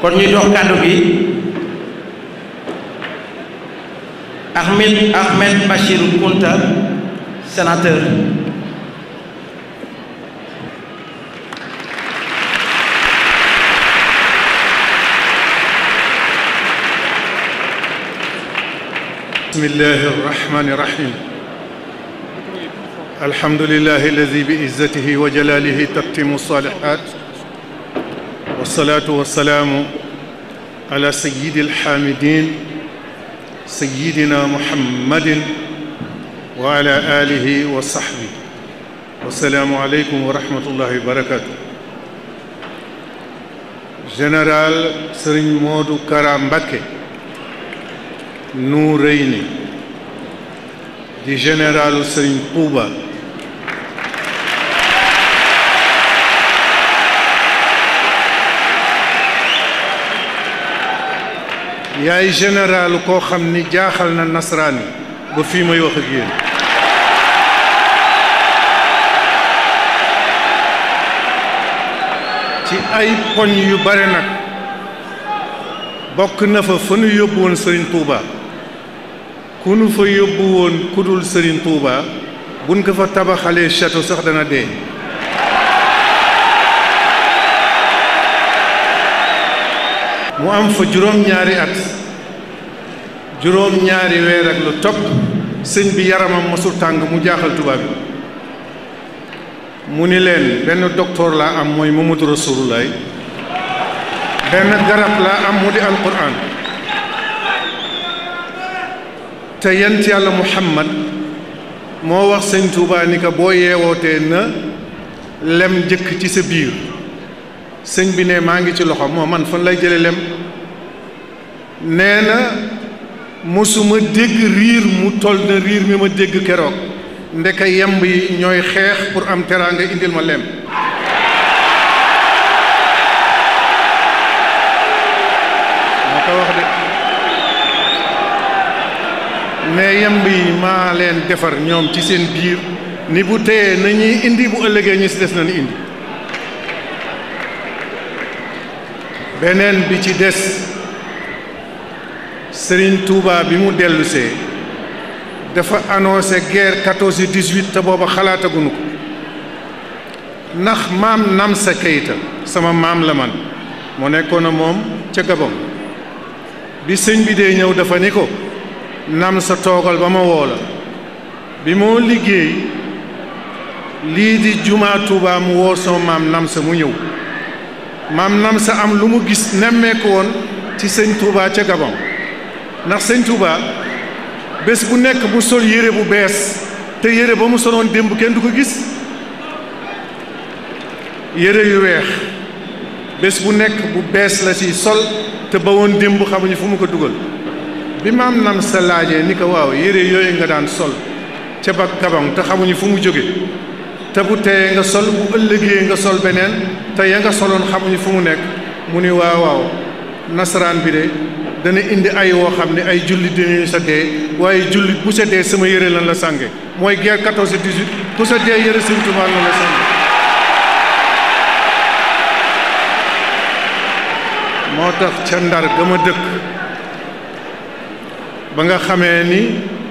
kon ñu jox kàddu gi Ahmed Ahmed Bachir Kounta sénateur بسم الله الرحمن الرحيم الحمد لله الذي بعزته وجلاله تتم الصالحات والصلاة والسلام على سيد الحامدين سيدنا محمد وعلى آله وصحبه والسلام عليكم ورحمة الله وبركاته جنرال سرين مودو كرام بكي Nuurayni di généralu Serigne Touba yaay généralu koo xam ni jaaxal na nasaraan yi ba fii may wax ak yéen ci ay poñ yu bare nag bokk na fa fa nu yóbbu woon Serigne Touba ku nu fa yóbbu woon ku dul Serigne Touba buñ ko fa tabaxalee château sax dana dee mu am fa juróom-ñaari at juróom-ñaari weer ak lu topp sëñ bi yaramam mosul tàng mu jaaxal tubaab bi mu ni leen benn docteur laa am mooy Mamadou Rasulullah benn garab laa am mu di alquran te yent yàlla muhammad moo wax sëñ Tuubaa ni ko boo yeewootee na lem jëkk ci sa biir sëñ bi ne maa ngi ci loxo moo man fan lay jële lem nee na mosuma dégg riir mu toll na riir mi ma dégg keroog ndeka yemb yi ñooy xeex pour am teraanga indil ma lem moo ko wax de ne yemb yi maa leen defar ñoom ci seen biir ni bu téyee nañuy indi bu ëllëgee ñu si des nañu indi beneen bi ci des Serigne Touba bi mu dellusee dafa annoncé guerre 14 18 te booba xalaataguñu ko ndax maam Namsa Keïta sama maam la man moo nekkoon a moom ca Gabon bi sëñ bi dee ñëw dafa ni ko Namsa toogal ba ma woo la bi moo liggéey lii di jumaa Touba mu woo sama maam Namsa mu ñëw maam Namsa am lu mu gis nemmeeku woon ci sëñ Touba ca Gabon ndax sëñ Touba bés bu nekk mu sol yére bu bees te yére ba mu soloon démb kenn du ko gis yére yu weex bés bu nekk bu bees la ci sol te ba woon démb xamuñu fu mu ko dugal bi maam nam sa laajee ni ko waaw yére yooyu nga daan sol ca ba Gabon te xamuñu fu mu jóge te bu teyee nga sol bu ëllëgee nga sol beneen te ya nga soloon xamuñu fu mu nekk mu ni waaw waaw nasaraan bi de dana indi ay woo xam ne ay jullit dinañu sa dee waaye jullit bu sa dee sama yére lan la sànge mooy guerre 14 18 bu sa dee yére Sëñ Tuubaa lan la sànge moo tax ca ndar ga ma dëkk ba nga xamee ni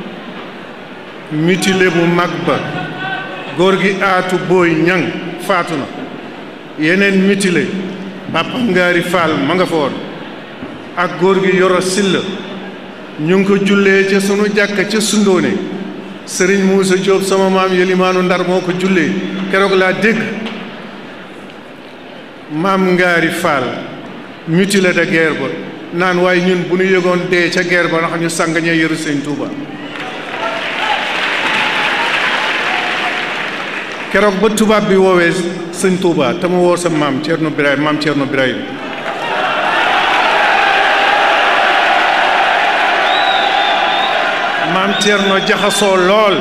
mutilé bu mag ba góor gi aatu booy ñang faatu na yeneen mutilé Papa Ngaari Faal ma nga fa woon ak góor gi yoro silla ñu ngi ko jullee ca sunu jàkka ca sundóone sëriñ Muusa Jóob sama maam yelimaanu ndar moo ko jullee keroog laa dégg maam ngaari faal mutilé de guerre ba naan waaye ñun bu ñu yëgoon dee ca guerre ba ndax ñu sàng ñee yëru sëñ Tuuba keroog ba tubaab bi woowee sëñ Tuuba te mu woo sa maam Ceerno Birahim maam Ceerno Birahim maam Thierno jaxasoo lool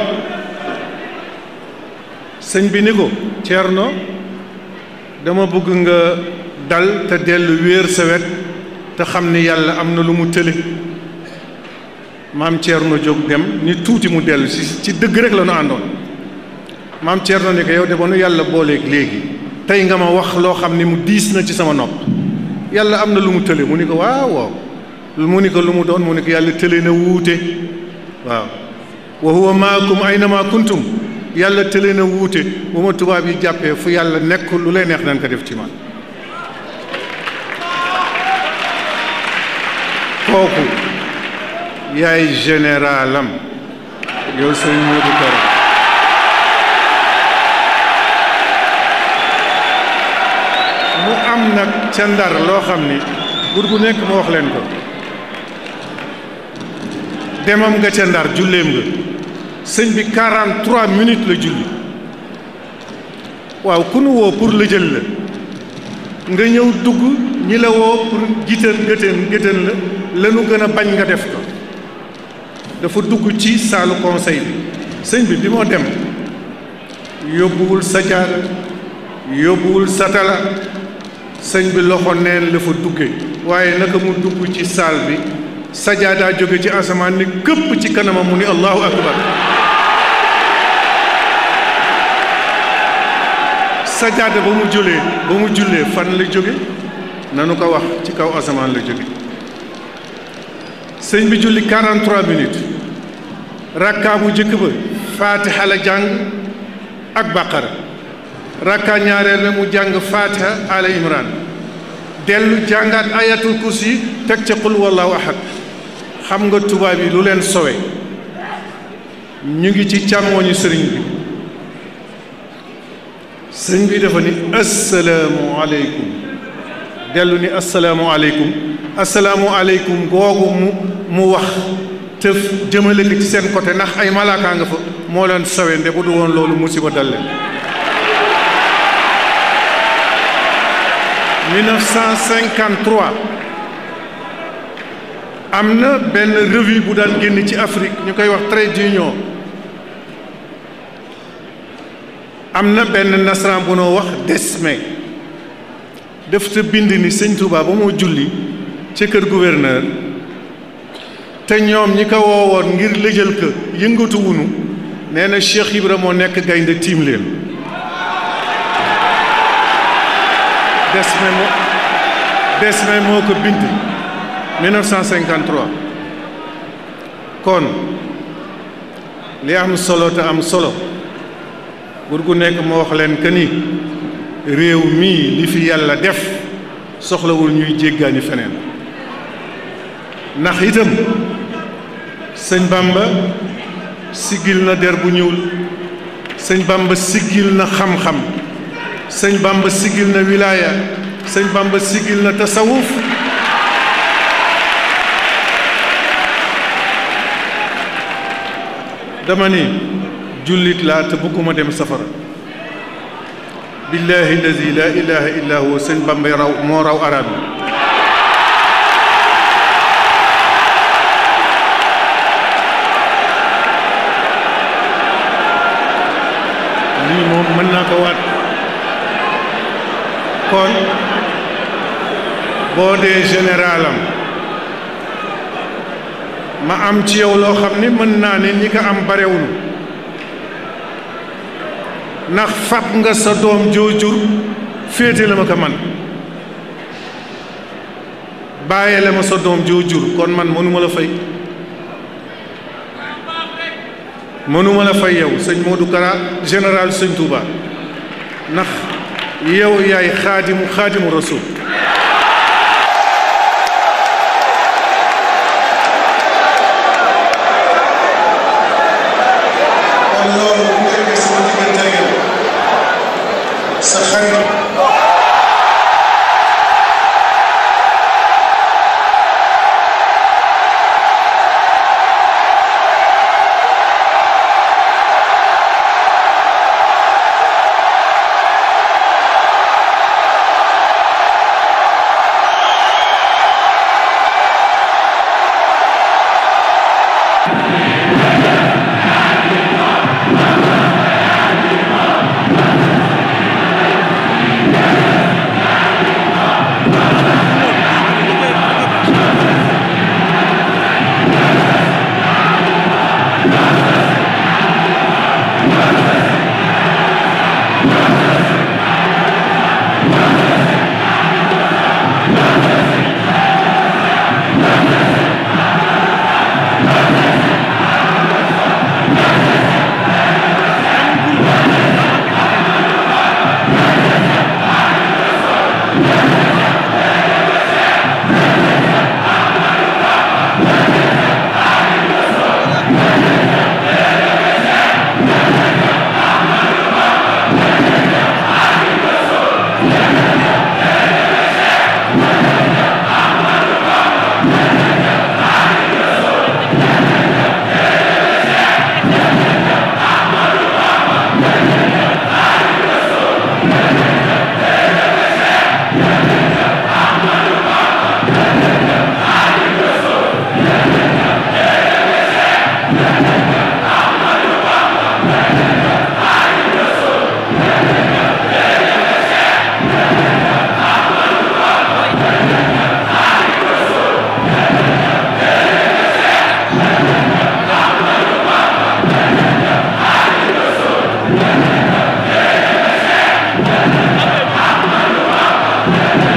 sëñ bi ni ko Thierno dama bëgg nga dal te dellu wéer sa wet te xam ni yàlla am na lu mu tële maam Thierno jóg dem ni tuuti mu dellu si ci dëgg rek la nu àndoon maam Thierno ni ko yow de ba nu yàlla booleeg léegi tey nga ma wax loo xam ni mu diis na ci sama nopp yàlla am na lu mu tële mu ni ko waaw waaw mu ni ko lu mu doon mu ni ko yàlla tële na wuute waaw wa huwa maakum aynama kuntum yàlla tële na wuute bu ma tubaab yi jàppee fu yàlla nekk lu lay neex nañ ko def ci man kooku yaay généralam yow sëñ Modou Kara mu am nag ca ndar loo xam ni bur gu nekk ma wax leen ko demam nga ca ndar julleem nga sëñ bi 43 minutes la julli waaw ku nu woo pour la jël la nga ñëw dugg ñi la woo pour jiital gëtën gëtën la lanu gën a bañ nga def ko dafa dugg ci saalu conseil bi sëñ bi bi moo dem yóbbuwul sajaada yóbbuwul satala sëñ bi loxo neen la fa dugge waaye naka mu dugg ci saal bi sajaadaa jóge ci asamaan ni këpp ci kanamam mu ni allahu akbar sajaada ba mu julee ba mu jullee fan la jóge nanu ko wax ci kaw asamaan la jóge sëñ bi julli 43 minutes rakkaa bu jëkk ba faatiha la jàng ak baqara rakkaa ñaareel la mu jàng faatiha ala imran dellu jàngaat ayatul kursi teg ca qul wallahu ahad xam nga tubaab yi lu leen sowe ñu ngi ci càmmooñu sëriñ bi sëriñ bi dafa ni assalaamu aleykum dellu ni assalaamu aleykum assalaamu aleykum googu mu mu wax tëf jëmale ko ci seen côté ndax ay malaakaa nga fa moo leen sowe nde bu du woon loolu musiba dal leen 1953 am na benn revue bu daan génn ci Afrique ñu koy wax Trade Union am na benn nasaraan bu noo wax Desme def te bind ni sëñ Touba ba moo julli ca kër gouverneur te ñoom ñi ko woowoon ngir lëjal ko yëngatu wunu nee na Cheikh Ibra moo nekk gaynde tiim leen Desme moo Desme moo ko bind 1953 kon li am solo te am solo bur gu nekk moo wax leen que ni réew mii li fi yàlla def soxlawul ñuy jéggaani feneen ndax itam sëñ Bamba siggil na der bu ñuul sëñ Bamba siggil na xam-xam sëñ Bamba siggil na wilaaya sëñ Bamba siggil na tasawuf dama ni jullit laa te bëgguma dem safara billahi allazi la ilaha illa huwa sëñ Bamba raw moo raw arab yi lii moom mën naa ko waat kon boo dee généralam ma am ci yow loo xam ni mën naa ne ñi ko am barewul ndax fab nga sa doom joojur féete la ma ko man bàyyee la ma sa doom joojur kon man mënuma la fay mënuma la fay yow sëñ Modou Kara général sëñ Touba ndax yow yaay xaadimu xaadimu rasul kon loolu bu nekkee sama diggante ak yow sa xarit Amen.